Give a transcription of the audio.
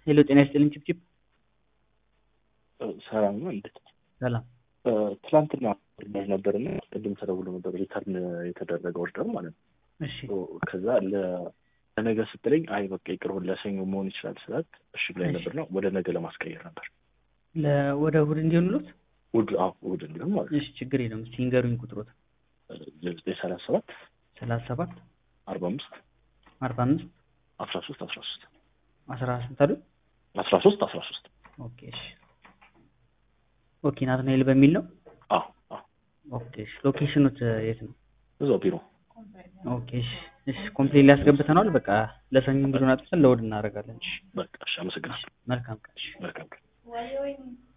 ሄሎ ጤና ይስጥልኝ ችብችብ ሰላም ነው እንዴት? ሰላም ትላንትና ኦርደር ነበር እና ቅድም ተደውሎ ነበር ሪተርን የተደረገ ኦርደር ማለት ነው። እሺ ከዛ ለነገ ስትለኝ አይ በቃ ይቅርሁን ለሰኞ መሆን ይችላል ስላት እሺ ብላኝ እሺ። ነበር ነው ወደ ነገ ለማስቀየር ነበር። ለ- ወደ እሑድ እንዲሆንሎት እሑድ አዎ እሑድ እንዲሆን ማለት ነው። እሺ ችግር የለውም እስኪ ንገሩኝ ቁጥሮት ዘጠኝ ሰላሳ ሰባት ሰላሳ ሰባት አርባ አምስት አርባ አምስት አስራ ሶስት አስራ ሶስት አስራ ስንት አሉ አስራ ሶስት አስራ ሶስት ኦኬ እሺ ኦኬ ናትናኤል በሚል ነው አዎ አዎ ኦኬ እሺ ሎኬሽኑት የት ነው እዛው ቢሮ ኦኬ እሺ እሺ ኮምፕሌን ሊያስገብተነዋል በቃ ለሰኞ እንግዲህ አጥፈን ለእሑድ እናደርጋለን እሺ በቃ እሺ አመሰግናለሁ መልካም ቀን እሺ መልካም ቀን